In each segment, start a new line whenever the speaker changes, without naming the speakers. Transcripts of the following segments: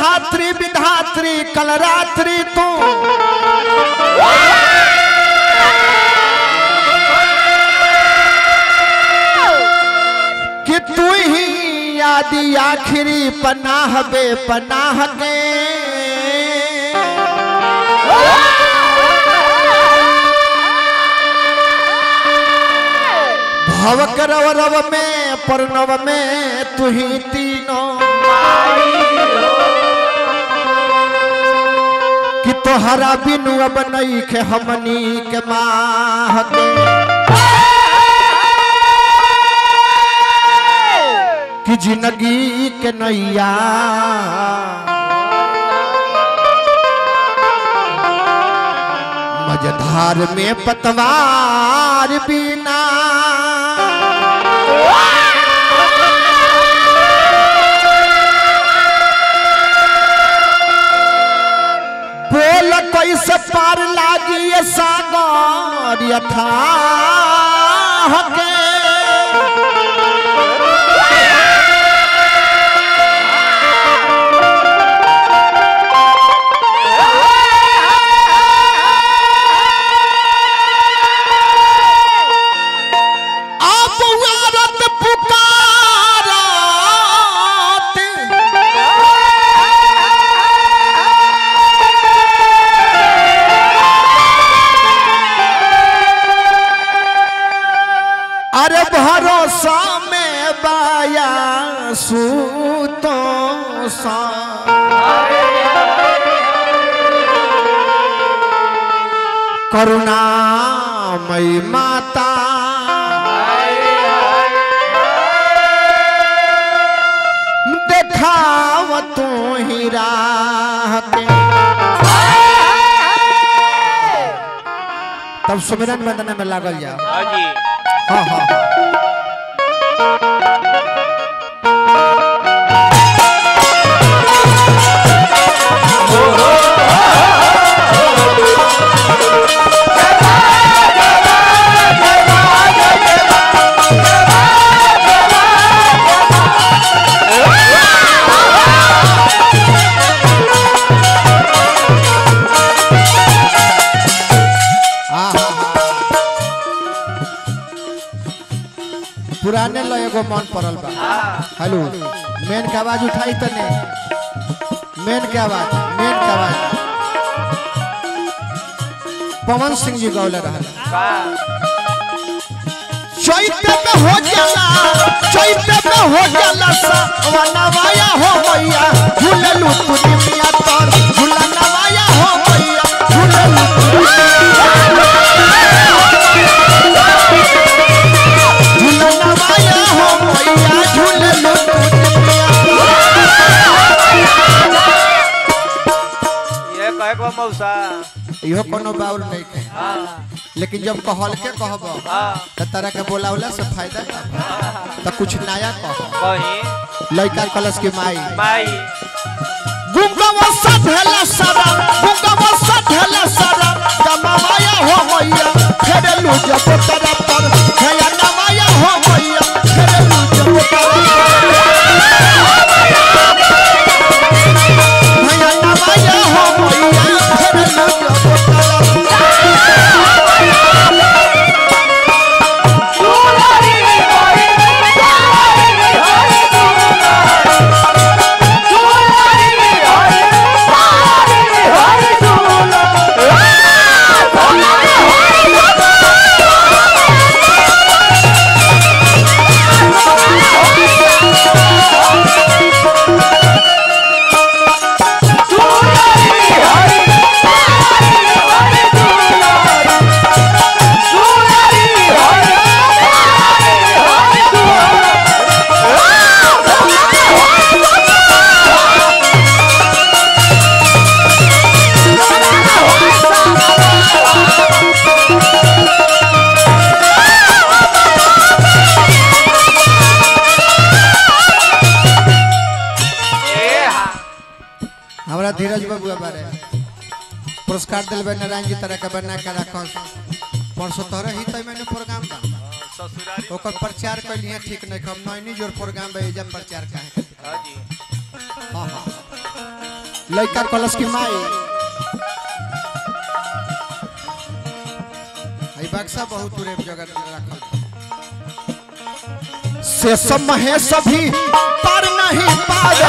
धात्री विधात्री कलरात्रि तू कि तू ही आदि आखिरी पनाह बे पनाह के भव करव रव में परनव में तू ही तीनों कि तोहरा बिनु अब नहीं के हमनी के माह के कि जिंदगी के नैया मझधार में पतवार बिना बोल कैसे पार लागी ये सागर यथा के आप औरत पुकारत अरे भरोसा में बाया सूतो सा करुणामयी माता देखाव तू ही राह के तब सुमिरन वंदना में लागल जाओ
हाँ जी
हाँ हाँ हाँ आहा। पुराने लो एगो मन पड़ल बा हेलो मेन के आवाज उठाई त नहीं मेन के आवाज मेन के आवाज पवन सिंह जी गौले रहल चैते में हो जाला चैते में हो जाला सवनवाया हो मैया झूललू तू निमिया तर झूलनवाया हो मैया झूललू तू झूलनवाया हो मैया झूललू तू निमिया
ये कहे को मौसा
इहो कोनो बाउल नहीं है
हाँ
लेकिन जब कहल के कहब
हाँ
त तरह के बोलावला से फायदा त कुछ नया कह
कहीं
लड़का कलश की माई
माई
गुंगवा सधला सारा गुंगवा सधला सारा दमाया हो मैया फेरलू जब तरफ पर भया नमाया हो मैया फेरलू जब तरफ भया नमाया हो मैया फेरलू जब तरफ
ए हाँ
हमरा धीरज बाबू बारे पुरस्कार दिल बे नारायण जी तरह के बना के रखल परसों तोहरे ही तय मैंने प्रोग्राम बा
ससुरारी
ओकर प्रचार कैलिए ठीक नहीं हम नैनी जोर प्रोग्राम बा एजा प्रचार काहे
हाँ जी
हाँ हाँ लड़का कलश की माई आई बक्सा बहुत दूर जगह रखल से सब महेश भी पर नहीं पावे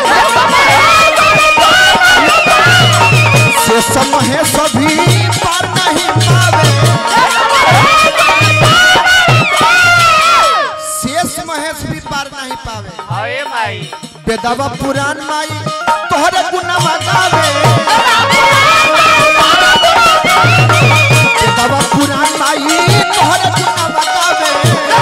से सब महेश भी पर नहीं पावे शेष महेश भी पार नहीं पावे
अरे माई
बेदवा पुराण माई तोहरे गुनावा गावे बेदवा पुराण माई तोहरे गुनावा गावे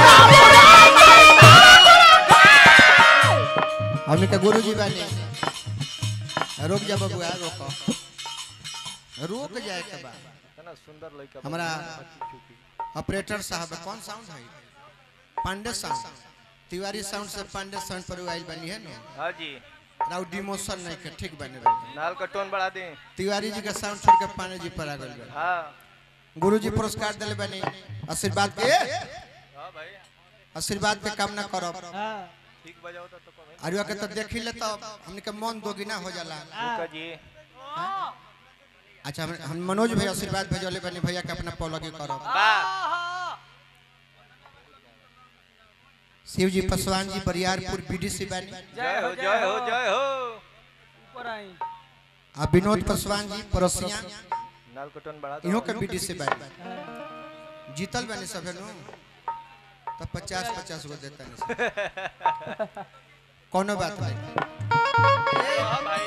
हमनी के गुरुजी बानी रुक जा बबुआ रोक रुक जाए के बा
इतना सुंदर लड़का
हमरा ऑपरेटर साहब कौन साउंड है पांडे साउंड तिवारी साउंड से पांडे साउंड पर आइल बनी है ना
हाँ जी
राउ डिमोशन नहीं के ठीक बने रहे
नाल का टोन बढ़ा दे
तिवारी जी का साउंड छोड़ के पांडे जी पर आ गए बा
हाँ
गुरु जी पुरस्कार दिले बनी आशीर्वाद के
हाँ भाई
आशीर्वाद के कामना करब
ठीक बजाओ तो तो कमेंट
अरुआ के तो देखी ले तो हमने के मन दोगुना हो जाला
रुका जी
अच्छा हम, हम मनोज भाई आशीर्वाद भेजले बनी भैया के अपना पौलगी करब
बा
शिव जी पासवान जी बरियारपुर बीडीसी बानी
जय हो जय हो जय हो
आ विनोद पासवान जी पड़ोसिया
नाल का टोन बढ़ा दो
इहो के बीडीसी बानी जीतल बानी सभे नु तो पचास पचास गो देता नहीं कोनो बात नहीं
हाँ भाई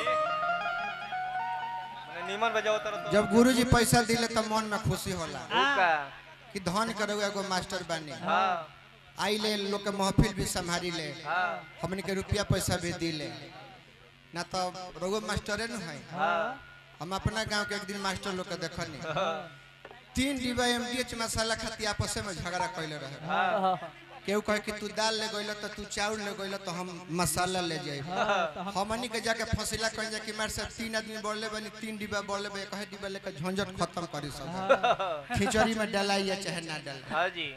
मने नीमन बजाओ तर तो
जब गुरु जी पैसा दिले तो मन में खुशी होला
रुका
कि धन करो एगो मास्टर बानी
हाँ
आई ले लोग के महफिल भी संभारी ले
हाँ
हमन के रुपया पैसा भी दिले ना तो रोगो मास्टरे न है
हाँ
हम अपना गांव के एक दिन मास्टर लोग के देखनी तीन डिब्बा एमडीएच मसाला खाती आपस में झगड़ा कैले रहे
हाँ
केहू कहे कि तू दाल ले गइल तो तू चाउर ले गइल तो हम मसाला ले जाए हमनी के जाके फसिला कह जा कि मार से तीन आदमी बढ़ले बनी तीन डिब्बा बढ़ले बे कहे डिब्बा लेके झंझट खत्म करी सब खिचड़ी में डालाई या चाहे ना डालाई
हाँ जी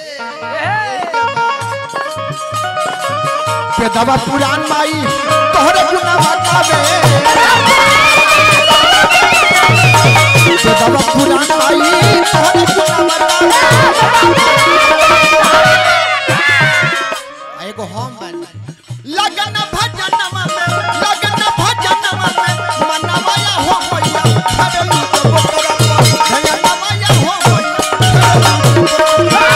के दवा पुरान माई तोहरे गुना बतावे के दवा पुरान माई तोहरे गुना बतावे आ एगो हम बानी लगन भजन में लगन भजन में मनवाया हो मैया खरलू तो बोकरा धनवाया हो मैया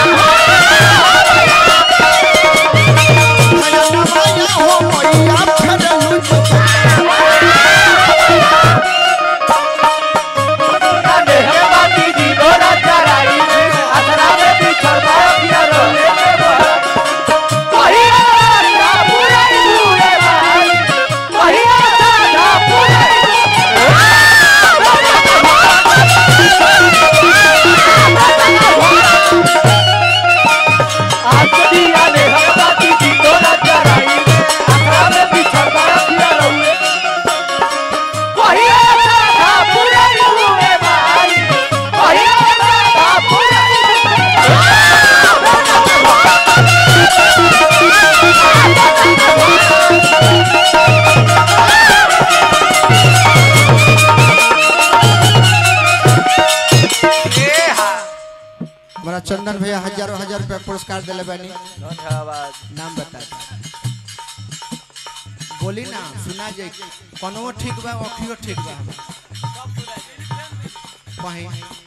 धनवाया हो मैया खरलू तो
ए हाँ
हमारा चंदन भैया हजारों हजार रुपया पुरस्कार दिले बानी
धन्यवाद
नाम बता बोली ना सुना जाए कोनो ठीक बा अखियो ठीक बा कहीं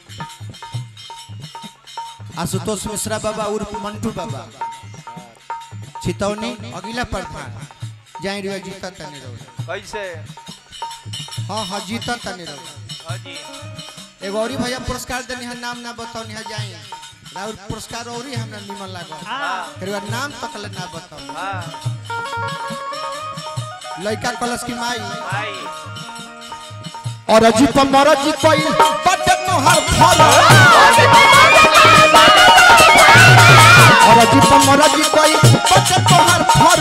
आशुतोष मिश्रा बाबा उर्फ मंटू बाबा छितौनी अगिला प्रधान जाई रे जीता तनी रहो
कैसे
हाँ हाँ जीता तनी रहो
हाँ जी
एगो औरी भैया पुरस्कार देनी है नाम ना बताओ नहीं जाई राउर पुरस्कार औरी हमरा निमन लागो फिर ओकर नाम तक ले ना बताओ
हाँ
लड़का कलश की माई
भाई
और अजी पर मरजी कोई बट तोहर फल और अजी पर मरजी कोई बट तोहर फल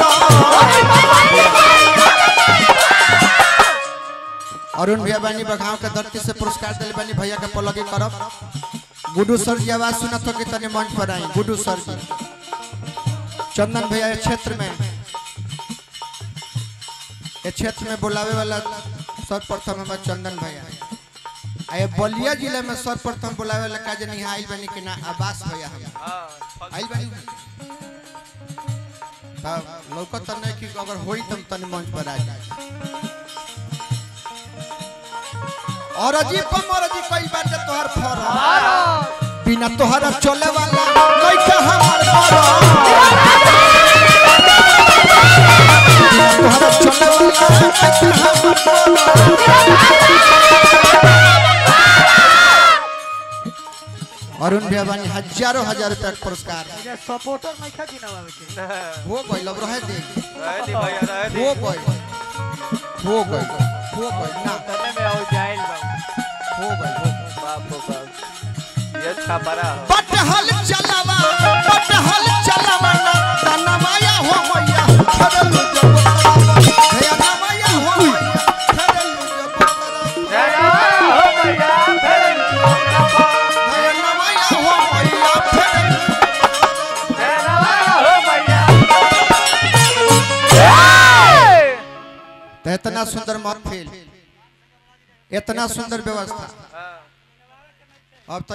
अरुण भैया बानी बघाव के धरती से पुरस्कार दिले बानी भैया के पलगे करब गुड्डू सर जी आवाज सुनत हो कि तने मंच पर आई गुड्डू सर जी चंदन भैया इस क्षेत्र में इस क्षेत्र में बुलावे वाला सर्वप्रथम हमार चंदन भैया आ ये बलिया जिला में सर्वप्रथम बुलावे ला का जनी आइल बनी कि ना आवास भैया हम
हाँ फल-
आइल बनी तब लौकत त नहीं कि अगर होई तम तनी मंच पर आ जाए और अजी पर मरजी कई बार जे तोहर फर बिना तोहरा चले वाला कैसे हमर मर तोहरा चले वाला कैसे हमर मर अरुण भैया बानी हजारों हजार रुपया के पुरस्कार
सपोर्टर नहीं खा दिना बाबू के
हो गई लब रहे दे
रहे दी भैया रहे दी
हो गई हो गई हो गई ना
तने में आओ जाइल बाबू
हो गई हो गई
बाप रे बाप ये छापरा हो
पटहल चलावा पटहल चलावा ना तना माया हो मैया खरलू जब तरावा हे ना माया हो मैया खरलू जब तरावा
हो भैया फिर
हे ना माया हो मैया खरलू
हो भैया
तो इतना सुंदर महफिल इतना सुंदर व्यवस्था
हाँ
अब तो